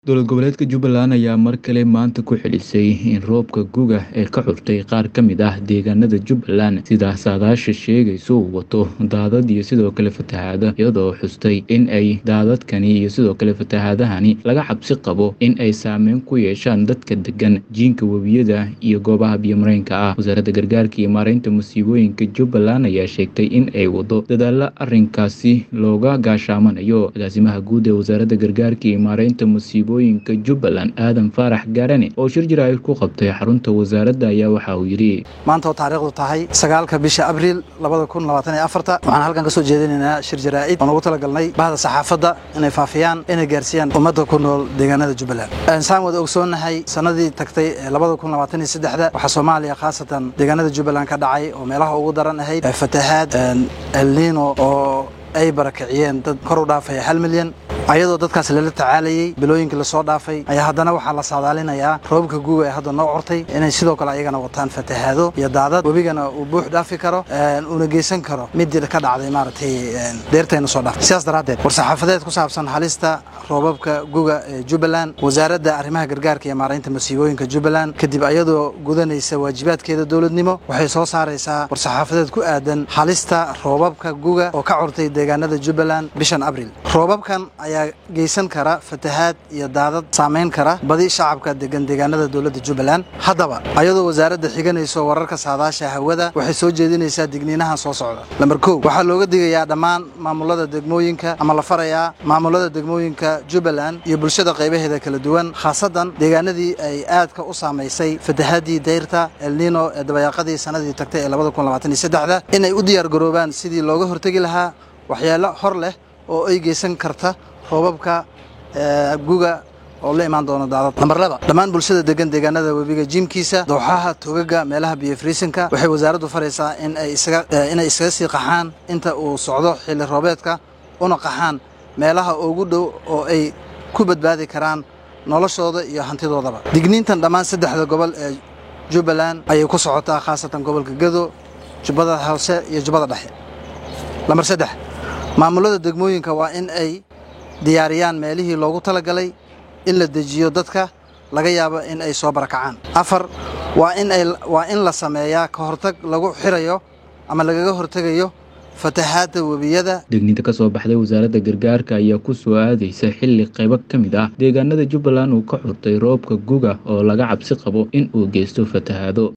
Dowlad goboleedka Jubbaland ayaa mar kale maanta ku celisay in roobka guga ee ka curtay qaar ka mid ah deegaanada Jubbaland sida saadaasha sheegayso uu wato daadad iyo sidoo kale fatahaado iyadoo xustay in ay daadadkani iyo sidoo kale fatahaadahani laga cabsi qabo in ay saameyn ku yeeshaan dadka degan jiinka webiyada iyo goobaha biyo-mareenka ah wasaaradda gargaarka iyo maareynta musiibooyinka Jubbaland ayaa sheegtay in ay wado dadaalo arrinkaasi looga gaashaamanayo agaasimaha guud ee wasaaradda gargaarka iyo maareynta musiibooyinka Jubbaland aadan faarax gaarane oo shir jiraa'id ku qabtay xarunta wasaaradda ayaa waxa uu yidhi maanta oo taariikhdu tahay sagaalka bisha abriil labada kun labaatan iyo afarta waxaan halkan ka soo jeedinaynaa shir jaraa'id oon ugu talagalnay bahda saxaafadda inay faafiyaan inay gaarsiiyaan ummadda ku nool deegaanada jubbaland saan wada ogsoonnahay sanadii tagtay ee labada kun labaatan iyo saddexda waxaa soomaaliya khaasatan deegaanada jubbaland ka dhacay oo meelaha ugu daran ahayd fatahaad elnino oo ay barakiciyeen dad kor u dhaafaya hal milyan ayadoo dadkaas lala tacaalayay bilooyinkii lasoo dhaafay ayaa haddana waxaa la saadaalinayaa roobabka guuga ee hadda noo cortay inay sidoo kale ayagana wataan fatahaado iyo daadad webigana uu buux dhaafi karo uuna geysan karo midii ka dhacday maaragtay deertayna soo dhaafay sidaas daraaddeed war-saxaafadeed ku saabsan halista roobabka guga ee jubbaland wasaaradda arrimaha gargaarka iyo maaraynta masiibooyinka jubbaland kadib ayadoo gudanaysa waajibaadkeeda dowladnimo waxay soo saaraysaa war-saxaafadeed ku aadan halista roobabka guga oo ka curtay deegaanada jubbaland bishan abriil roobabkan ayaa geysan kara fatahaad iyo daadad saamayn kara badi shacabka degan deegaanada dowladda jubbaland haddaba ayadoo wasaaradda xiganayso wararka saadaasha hawada waxay soo jeedinaysaa digniinahan soo socda lamber kow waxaa looga digayaa dhammaan maamulada degmooyinka ama la farayaa maamulada degmooyinka jubbaland iyo bulshada qaybaheeda kala duwan khaasadan deegaanadii ay aadka u saamaysay fatahaadii dayrta elnino ee dabayaaqadii sanadii tagtay ee labada kun labaatan iyo saddexda inay u diyaar garoobaan sidii looga hortegi lahaa waxyaalo hor leh oo ay geysan karta roobabka guga oo la imaan doono daadad namber laba dhammaan bulshada degan deegaanada webiga jiimkiisa dooxaha togaga meelaha biyo friisinka waxay wasaaraddu faraysaa in ay isaga inay iskaga sii qaxaan inta uu socdo xilli roobeedka una qaxaan meelaha ugu dhow oo ay ku badbaadi karaan noloshooda iyo hantidoodaba digniintan dhammaan saddexda gobol ee jubbaland ayay ku socotaa khaasatan gobolka gado jubbada hoose iyo jubbada dhexe lamber saddex maamulada degmooyinka waa in ay diyaariyaan meelihii loogu talagalay in la dejiyo dadka laga yaabo in ay soo barakacaan afar waa in ay waa in la sameeyaa ka hortag lagu xirayo ama lagaga hortegayo fatahaadda webiyada degniinta ka soo baxday wasaaradda gargaarka ayaa ku soo aadaysa xilli qaybo ka mid ah deegaanada jubbaland uu ka xurtay roobka guga oo laga cabsi qabo in uu geysto fatahaado